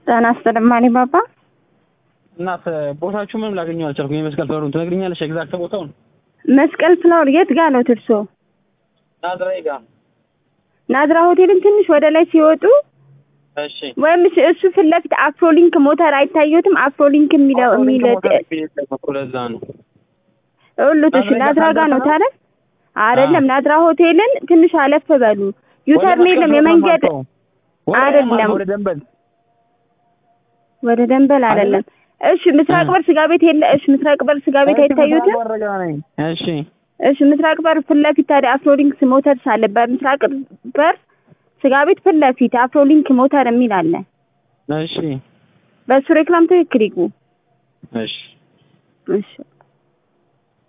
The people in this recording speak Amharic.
ጤና ይስጥልኝ ማኒ ባባ። እናት ቦታችሁ ምንም ላገኘው አልቻልኩም። የመስቀል ፍላወሩን ትነግሪኛለሽ? ኤግዛክት ቦታውን መስቀል ፍላወር የት ጋ ነው ትርሶ? ናዝራዊ ጋር። ናዝራ ሆቴልን ትንሽ ወደ ላይ ሲወጡ እሺ ወይም እሱ- እሱ ፊት ለፊት አፍሮሊንክ ሞተር አይታየትም? አፍሮሊንክ የሚለው የሚል ለዛ ነው። ሁሉት እሺ፣ ናዝራ ጋ ነው ታዲያ? አይደለም ናዝራ ሆቴልን ትንሽ አለፍ በሉ። ዩተርን የለም የመንገድ አይደለም። ወደ ደንበል ወደ ደንበል አይደለም። እሺ ምስራቅ በር ስጋ ቤት የለ? እሺ ምስራቅ በር ስጋ ቤት አይታዩትም? ወረጋ ነኝ። እሺ እሺ ምስራቅ በር ፊት ለፊት ታዲያ አፍሮሊንክስ ሞተርስ አለ። በምስራቅ በር ስጋ ቤት ፊት ለፊት አፍሮሊንክ ሞተር የሚል አለ። እሺ በእሱ ሬክላም ትክክል ይግቡ። እሺ እሺ